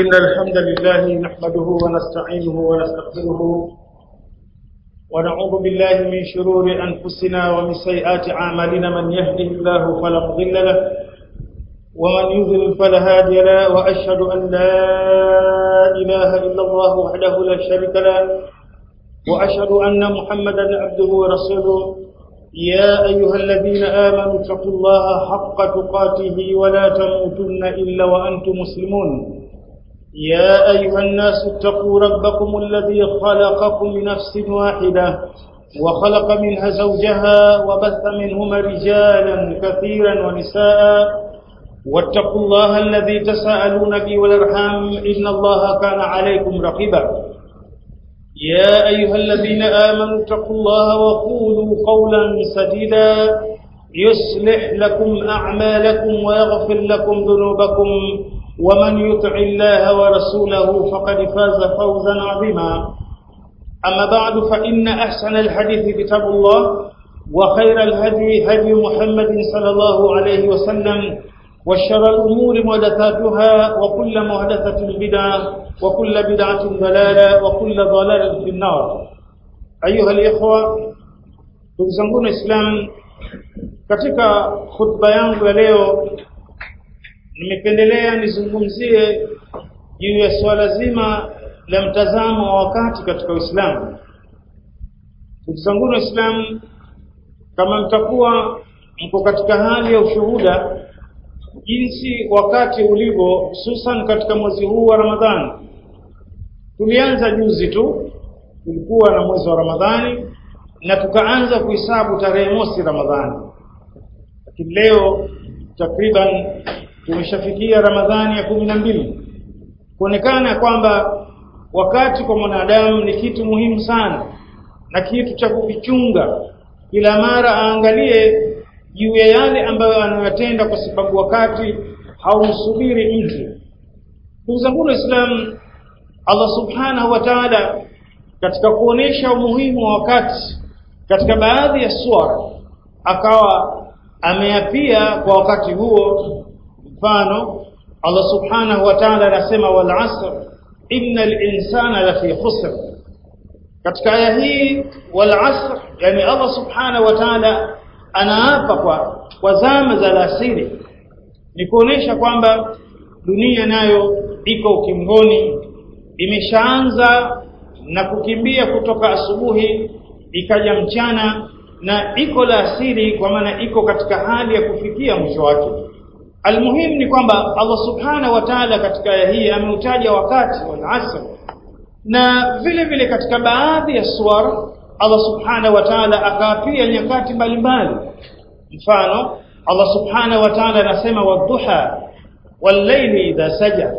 إن الحمد لله نحمده ونستعينه ونستغفره ونعوذ بالله من شرور أنفسنا ومن سيئات أعمالنا من يهده الله فلا مضل له ومن يضلل فلا هادي له وأشهد أن لا إله إلا الله وحده لا شريك له وأشهد أن محمدا عبده ورسوله يا أيها الذين آمنوا اتقوا الله حق تقاته ولا تموتن إلا وأنتم مسلمون يا أيها الناس اتقوا ربكم الذي خلقكم من نفس واحدة وخلق منها زوجها وبث منهما رجالا كثيرا ونساء واتقوا الله الذي تساءلون به والارحام إن الله كان عليكم رقيبا يا أيها الذين آمنوا اتقوا الله وقولوا قولا سديدا يصلح لكم أعمالكم ويغفر لكم ذنوبكم ومن يطع الله ورسوله فقد فاز فوزا عظيما أما بعد فإن أحسن الحديث كتاب الله وخير الهدي هدي محمد صلى الله عليه وسلم وشر الأمور محدثاتها وكل محدثة بدعة وكل بدعة ضلالة وكل ضلالة في النار أيها الإخوة تزنقون الإسلام katika khutba yangu ya leo nimependelea nizungumzie juu ya swala zima la mtazamo wa wakati katika Uislamu. Ndugu zangu Waislamu, kama mtakuwa mko katika hali ya ushuhuda jinsi wakati ulivyo, hususan katika mwezi huu wa Ramadhani. Tulianza juzi tu, tulikuwa na mwezi wa Ramadhani na tukaanza kuhesabu tarehe mosi Ramadhani, lakini leo takriban tumeshafikia Ramadhani ya kumi na mbili, kuonekana kwamba wakati kwa mwanadamu ni kitu muhimu sana na kitu cha kukichunga, kila mara aangalie juu ya yale ambayo anayotenda, kwa sababu wakati haumsubiri mtu. Ndugu zangu Waislamu, Allah subhanahu wa ta'ala katika kuonesha umuhimu wa wakati katika baadhi ya suara akawa ameapia kwa wakati huo mfano Allah subhanahu wa ta'ala anasema wal asr innal insana lafi khusr katika aya hii wal asr yani Allah subhanahu wa ta'ala anaapa kwa kwa zama za alasiri ni kuonesha kwamba dunia nayo iko ukingoni imeshaanza na kukimbia kutoka asubuhi ikaja mchana na iko la asiri kwa maana iko katika hali ya kufikia mwisho wake Almuhimu ni kwamba Allah subhanahu wa ta'ala katika aya hii ameutaja wakati wal asr, na vile vile katika baadhi ya suwar Allah subhanahu wa ta'ala akaapia nyakati mbalimbali. Mfano, Allah subhanahu wa ta'ala anasema wadhuha wallayli idha saja,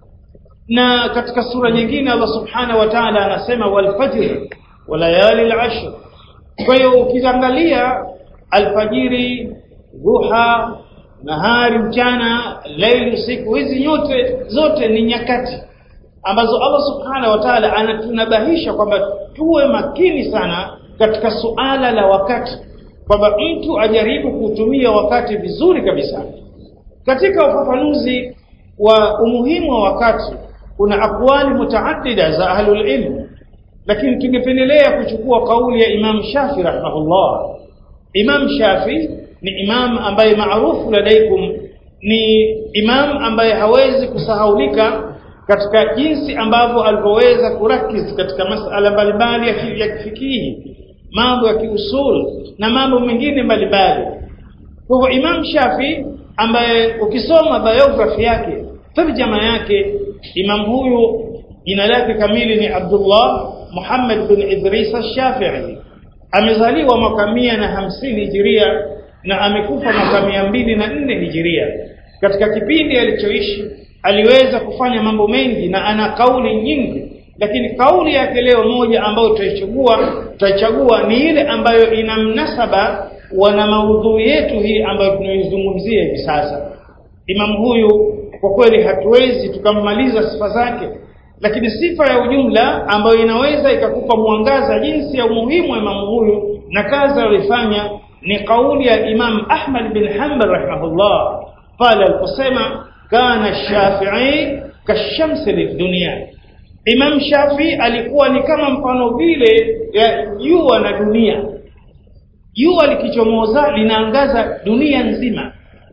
na katika sura nyingine Allah subhanahu wa ta'ala anasema walfajr walayali al-ashr. Kwa hiyo ukiangalia alfajiri, dhuha nahari mchana laili usiku hizi nyote zote ni nyakati ambazo Allah subhanahu wa ta'ala anatunabahisha kwamba tuwe makini sana katika suala la wakati kwamba mtu ajaribu kutumia wakati vizuri kabisa katika ufafanuzi wa umuhimu wa wakati kuna akwali mutaaddida za ahlul ilm lakini tungependelea kuchukua kauli ya Imam Shafi rahimahullah Imam Shafi ni imam ambaye maarufu ladaikum ni imam ambaye hawezi kusahaulika katika jinsi ambavyo alivyoweza kurakiz katika masala mbalimbali ya kifikihi mambo ya kiusul na mambo mengine mbalimbali kwa hivyo imam shafi ambaye ukisoma biography yake tarjama yake imam huyu jina lake kamili ni Abdullah Muhammad bin Idris al-Shafi'i amezaliwa mwaka mia na hamsini hijiria na amekufa mwaka mia mbili na nne hijiria. Katika kipindi alichoishi aliweza kufanya mambo mengi na ana kauli nyingi, lakini kauli yake leo moja ambayo tutaichagua tutaichagua ni ile ambayo ina mnasaba wana maudhui yetu hii ambayo tunaizungumzia hivi sasa. Imam huyu kwa kweli hatuwezi tukammaliza sifa zake, lakini sifa ya ujumla ambayo inaweza ikakupa mwangaza jinsi ya umuhimu wa imamu huyu na kazi aliyofanya ni kauli ya Imam Ahmad bin Hanbal rahimahullah pale aliposema kana Shafi'i kashamsi lidunia Imam Shafi alikuwa ni kama mfano vile ya jua na dunia jua likichomoza linaangaza dunia nzima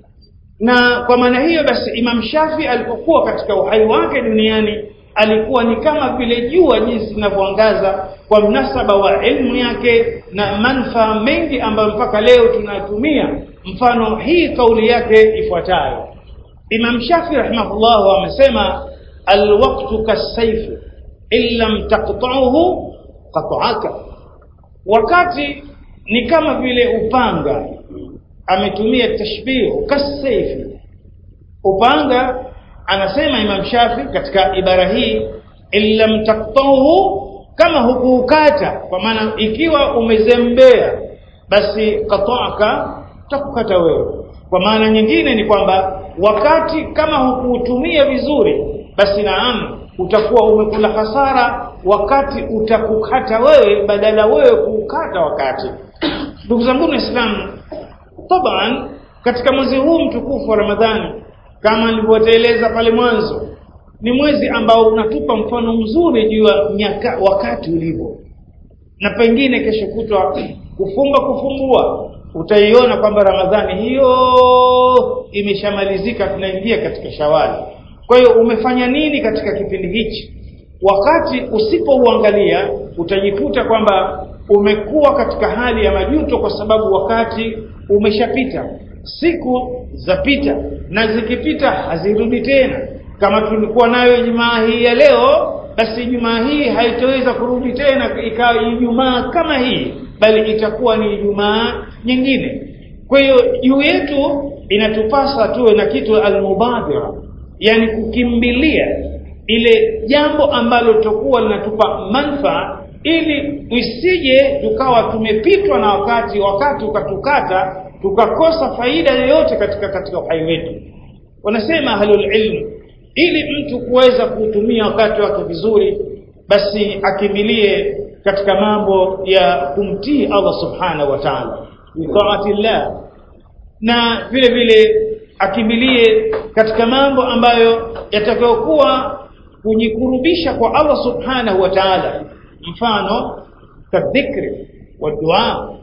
na kwa maana hiyo basi Imam Shafi alipokuwa katika uhai wake duniani alikuwa ni kama vile jua jinsi linavyoangaza kwa mnasaba wa elimu yake na manufaa mengi ambayo mpaka leo tunatumia mfano hii kauli yake ifuatayo Imam Shafi rahimahullah amesema alwaqtu kasayf illam taqta'uhu qat'aka wakati ni kama vile upanga ametumia tashbihu kasayf upanga anasema Imam Shafi katika ibara hii illam taqta'uhu kama hukuukata kwa maana ikiwa umezembea basi qata'aka takukata wewe kwa maana nyingine ni kwamba wakati kama hukuutumia vizuri basi naam utakuwa umekula hasara wakati utakukata wewe badala wewe kuukata wakati ndugu zangu waislamu taban katika mwezi huu mtukufu wa Ramadhani kama nilivyoeleza pale mwanzo ni mwezi ambao unatupa mfano mzuri juu ya wakati ulivyo na pengine kesho kutwa kufumba kufumbua utaiona kwamba Ramadhani hiyo imeshamalizika tunaingia katika Shawali kwa hiyo umefanya nini katika kipindi hichi wakati usipouangalia utajikuta kwamba umekuwa katika hali ya majuto kwa sababu wakati umeshapita siku zapita na zikipita hazirudi tena kama tulikuwa nayo Ijumaa hii ya leo basi Ijumaa hii haitoweza kurudi tena ikawa Ijumaa kama hii bali itakuwa ni Ijumaa nyingine kwa hiyo juu yetu inatupasa tuwe na kitu almubadhira yani kukimbilia ile jambo ambalo tutakuwa linatupa manufaa ili isije tukawa tumepitwa na wakati wakati ukatukata tukakosa faida yoyote katika katika uhai wetu wanasema ahlul ilm ili mtu kuweza kutumia wakati wake vizuri basi akimilie katika mambo ya kumtii Allah subhanahu wa ta'ala bitaatillah na vile vile akimilie katika mambo ambayo yatakayokuwa kujikurubisha kwa Allah subhanahu wa ta'ala mfano kadhikri wa dua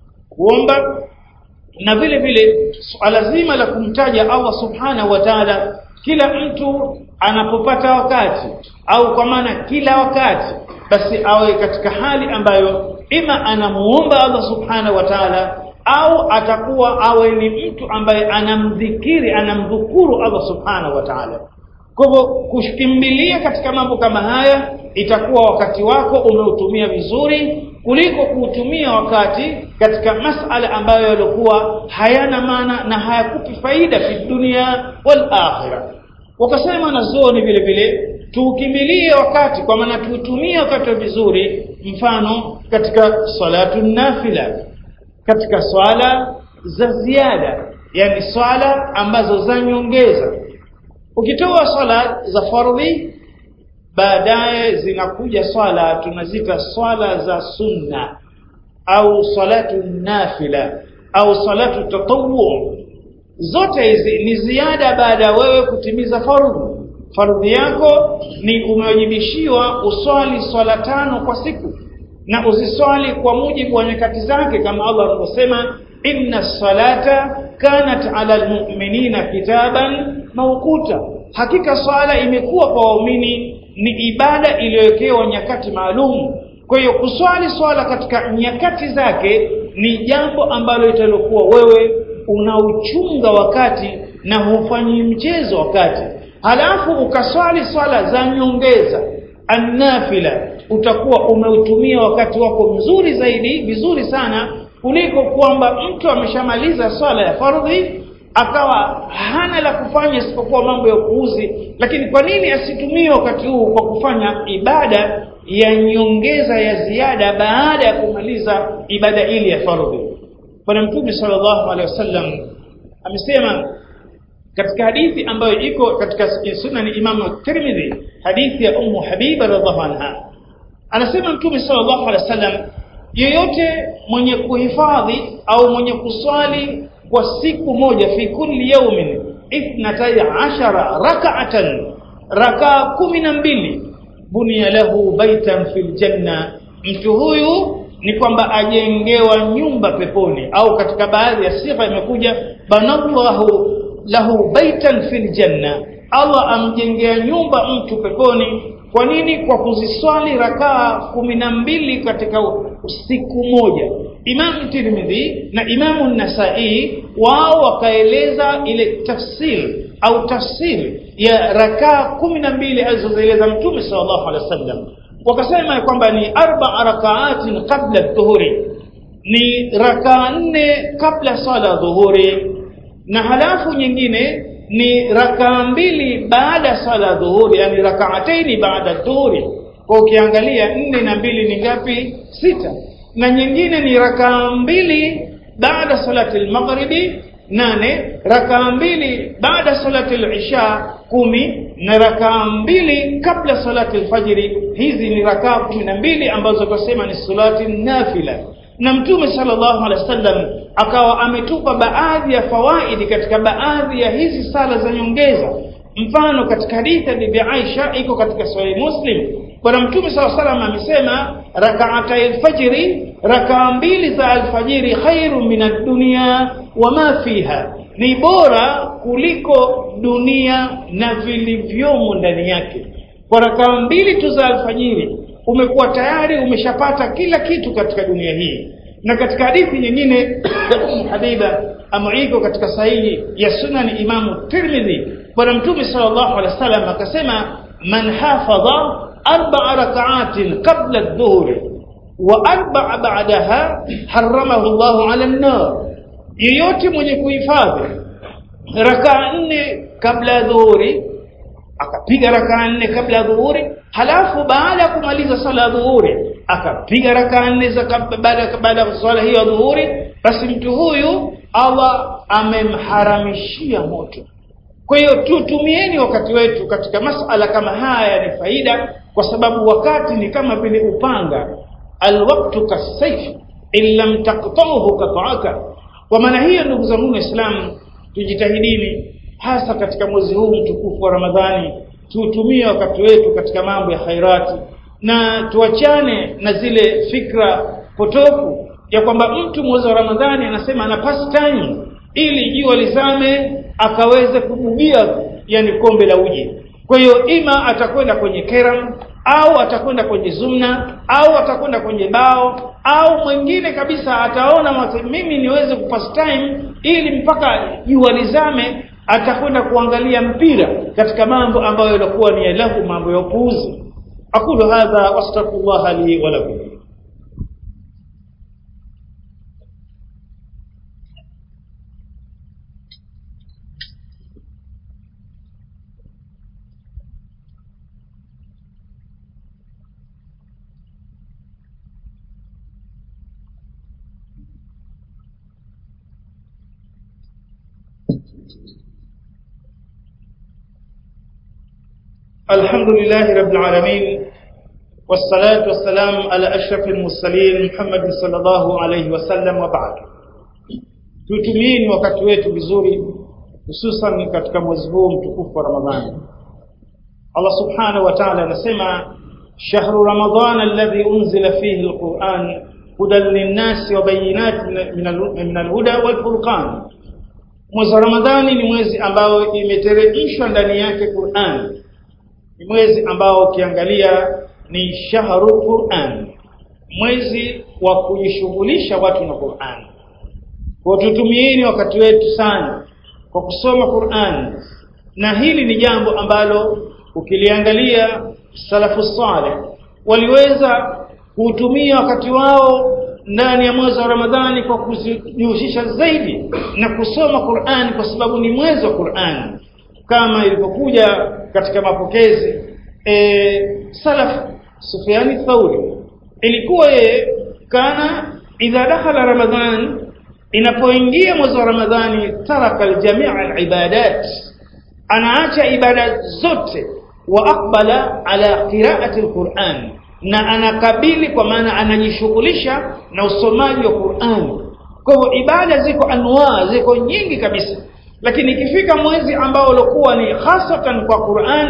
kuomba na vile vile swala zima la kumtaja Allah subhanahu wa ta'ala kila mtu anapopata wakati au kwa maana kila wakati basi awe katika hali ambayo ima anamuomba Allah subhanahu wa ta'ala au atakuwa awe ni mtu ambaye anamdhikiri anamdhukuru Allah subhanahu wa ta'ala kwa hivyo kushikimbilia katika mambo kama haya itakuwa wakati wako umeutumia vizuri kuliko kuutumia wakati katika masala ambayo yalikuwa hayana maana na hayakupi faida fi dunia wal akhirah wakasema na zoni vile vile tuukimbilie wakati kwa maana tuutumie wakati vizuri mfano katika salatu nafila katika swala za ziada yani swala ambazo za nyongeza ukitoa swala za fardhi baadaye zinakuja swala tunazita swala za sunna au salatu nafila au salatu tatawwu zote hizi ni ziada baada ya wewe kutimiza fardhu fardhi yako ni umewajibishiwa uswali swala tano kwa siku na uziswali kwa mujibu wa nyakati zake kama Allah alivyosema inna salata kanat ala almu'minina kitaban mawquta hakika swala imekuwa kwa waumini ni ibada iliyowekewa nyakati maalum kwa hiyo kuswali swala katika nyakati zake ni jambo ambalo italokuwa wewe unauchunga wakati na hufanyi mchezo wakati halafu ukaswali swala za nyongeza annafila utakuwa umeutumia wakati wako mzuri zaidi vizuri sana kuliko kwamba mtu ameshamaliza swala ya fardhi akawa hana la kufanya isipokuwa mambo ya kuuzi lakini kwa nini asitumie wakati huu kwa kufanya ibada ya nyongeza ya ziada baada ya kumaliza ibada ile ya fardhi bwana mtume sallallahu alaihi wasallam amesema katika hadithi ambayo iko katika sunan Imam Tirmidhi hadithi ya Ummu Habiba radhiallahu anha anasema mtume sallallahu alaihi wasallam yeyote mwenye kuhifadhi au mwenye kuswali kwa siku moja fi kulli yawmin ithnatay ashara rak'atan rakaa kumi na mbili bunia lahu baitan fil janna mtu huyu ni kwamba ajengewa nyumba peponi au katika baadhi ya sifa imekuja banallahu lahu baitan fil janna Allah amjengea nyumba mtu peponi kwa nini kwa kuziswali rakaa kumi na mbili katika siku moja Imam Tirmidhi na Imamu Nasai wao wakaeleza ile tafsiri au tafsiri ya rakaa kumi na mbili alizozieleza Mtume sallallahu alaihi wasallam wakasema kwamba ni arba rakaatin qabla dhuhuri ni rakaa nne kabla sala dhuhuri na halafu nyingine ni rakaa mbili baada sala dhuhuri yani rakaataini baada dhuhuri kwa ukiangalia nne na mbili ni ngapi sita na nyingine ni rakaa mbili baada salati al-maghribi nane rakaa mbili baada salati al-isha kumi na rakaa mbili kabla salati al-fajri hizi ni rakaa kumi na mbili ambazo tunasema ni salati nafila na mtume sallallahu alaihi wasallam akawa ametupa baadhi ya fawaidi katika baadhi ya hizi sala za nyongeza mfano katika hadithi ya bibi Aisha iko katika sahih Muslim bwana mtume sallallahu alaihi wasallam amesema rak'ata al-fajri rakaa mbili za alfajiri khairu min ad-dunya wama fiha ni bora kuliko dunia na vilivyomo ndani yake kwa rakaa mbili tu za alfajiri umekuwa tayari umeshapata kila kitu katika dunia hii na katika hadithi nyingine Habiba amuiko katika sahihi ya sunan Imamu Tirmidhi bwana mtume sallallahu alaihi wasallam akasema man hafadha arba'a rak'atin qabla adh-dhuhri wa arba'a ba'daha haramahu Allahu 'ala an-nar yeyote mwenye kuhifadhi rakaa nne kabla ya dhuhuri akapiga rakaa nne kabla ya dhuhuri halafu baada ya kumaliza sala ya dhuhuri akapiga rakaa nne za baada baada ya swala hiyo ya dhuhuri basi mtu huyu Allah amemharamishia moto kwa hiyo tutumieni wakati wetu katika masala kama haya ni faida kwa sababu wakati ni kama vile upanga alwaqtu kasayf in lam taqta'uhu qata'aka kwa maana hiyo ndugu zangu waislamu tujitahidini hasa katika mwezi huu mtukufu wa Ramadhani tuutumie wakati wetu katika mambo ya khairati na tuachane na zile fikra potofu ya kwamba mtu mwezi wa Ramadhani anasema ana pass time ili jua lizame akaweze kubugia yani kombe la uji kwa hiyo ima atakwenda kwenye keram au atakwenda kwenye zumna au atakwenda kwenye bao au mwingine kabisa ataona mimi niweze kupass time ili mpaka jua lizame atakwenda kuangalia mpira katika mambo ambayo yalikuwa ni lahu mambo ya upuuzi aqulu hadha wastaghfirullah li wa lakum الحمد لله رب العالمين والصلاة والسلام على أشرف المرسلين محمد صلى الله عليه وسلم وبعد tutumieni wakati wetu vizuri hususan katika mwezi huu mtukufu wa Ramadhani Allah subhanahu wa ta'ala anasema shahru ramadhana alladhi unzila fihi alquran hudan linnasi wa bayinatin min alhuda walfurqan mwezi wa Ramadhani ni mwezi ambao imeteremshwa ndani yake Qur'an ni mwezi ambao ukiangalia ni shahru Qur'an mwezi wa kujishughulisha watu na Qur'an kwa tutumieni wakati wetu sana kwa kusoma Qur'an na hili ni jambo ambalo ukiliangalia salafu saleh waliweza kuutumia wakati wao ndani ya mwezi wa Ramadhani kwa kujihusisha zaidi na kusoma Qur'an kwa sababu ni mwezi wa Qur'an kama ilivyokuja katika mapokezi e, salaf Sufyani Thauri ilikuwa yeye kana idha dakhala Ramadhan inapoingia mwezi wa Ramadhani taraka aljamia alibadat anaacha ibada zote wa aqbala ala qiraati alquran na anakabili kwa maana anajishughulisha na usomaji wa Qur'an kwa hivyo ibada ziko anwaa ziko nyingi kabisa lakini ikifika mwezi ambao ulikuwa ni hasatan kwa Qur'ani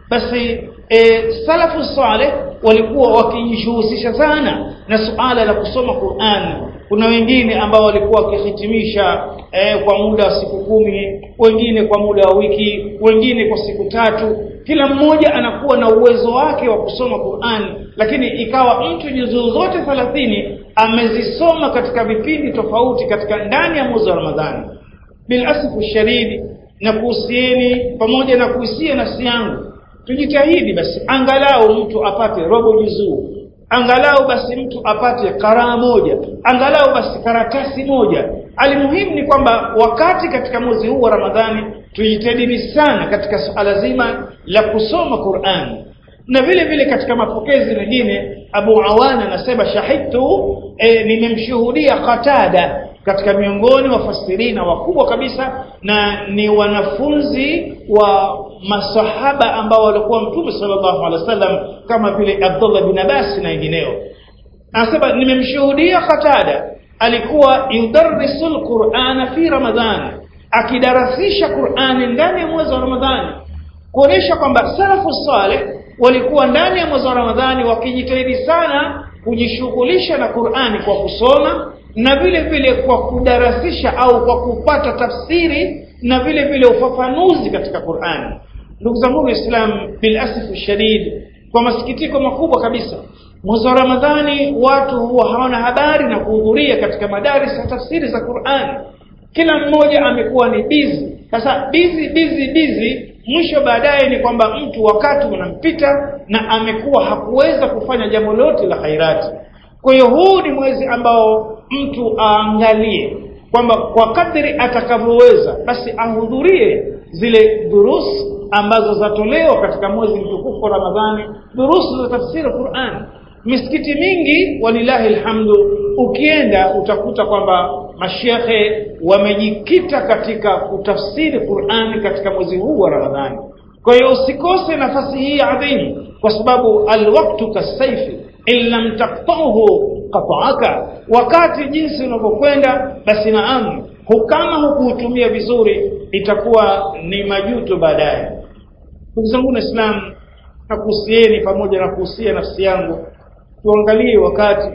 basi e, salafu saleh walikuwa wakijishughulisha sana na suala la kusoma Qur'an kuna wengine ambao walikuwa wakihitimisha eh, kwa muda wa siku kumi wengine kwa muda wa wiki wengine kwa siku tatu kila mmoja anakuwa na uwezo wake wa kusoma Qur'an lakini ikawa mtu juzuu zote 30 amezisoma katika vipindi tofauti katika ndani ya mwezi wa Ramadhani bil asfu shadidi na kuhusieni pamoja na kuhusia nafsi yangu tujitahidi basi angalau mtu apate robo juzuu angalau basi mtu apate karaa moja angalau basi karatasi moja alimuhimu ni kwamba wakati katika mwezi huu wa Ramadhani tujitahidi sana katika suala zima la kusoma Qur'an na vile vile katika mapokezi mengine Abu Awana anasema shahidtu e, nimemshuhudia Qatada katika miongoni wa fasirina wakubwa kabisa na ni wanafunzi wa masahaba ambao walikuwa mtume sallallahu alaihi wasallam kama vile Abdullah bin Abbas na wengineo anasema nimemshuhudia Qatada alikuwa yudarrisul Qur'ana fi Ramadhan akidarasisha Qur'ani ndani ya mwezi wa Ramadhani kuonesha kwamba salafu saleh walikuwa ndani ya mwezi wa Ramadhani wakijitahidi sana kujishughulisha na Qur'ani kwa kusoma na vile vile kwa kudarasisha au kwa kupata tafsiri na vile vile ufafanuzi katika Qur'ani ndugu zangu Waislamu bil asifu shadid kwa masikitiko makubwa kabisa mwezi wa Ramadhani watu huwa hawana habari na kuhudhuria katika madaris ya tafsiri za Qur'ani kila mmoja amekuwa ni busy sasa busy busy busy mwisho baadaye ni kwamba mtu wakati unampita na amekuwa hakuweza kufanya jambo lote la khairati kwa hiyo huu ni mwezi ambao mtu aangalie kwamba kwa kadri atakavyoweza basi ahudhurie zile durus ambazo zatolewa katika mwezi mtukufu wa Ramadhani durusu za tafsiri Qur'an misikiti mingi walilahi alhamdu ukienda utakuta kwamba mashehe wamejikita katika kutafsiri Qur'ani katika mwezi huu wa Ramadhani kwa hiyo usikose nafasi hii adhimu kwa sababu alwaqtu kasaifi in lam taqtahu qata'aka wakati jinsi unavyokwenda basi naam kama hukuutumia vizuri itakuwa ni majuto baadaye ndugu zangu waislamu nakuhusieni pamoja na kuhusia nafsi yangu tuangalie wakati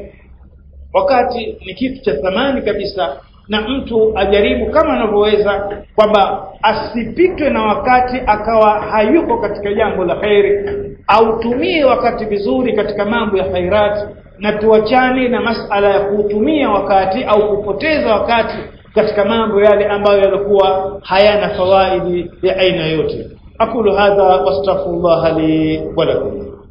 wakati ni kitu cha thamani kabisa na mtu ajaribu kama anavyoweza kwamba asipitwe na wakati akawa hayuko katika jambo la khairi autumie wakati vizuri katika mambo ya khairati na tuachane na masala ya kuutumia wakati au kupoteza wakati katika mambo yale ambayo yalikuwa hayana fawaidi ya aina yote aqulu hadha wastaghfirullah li wa lakum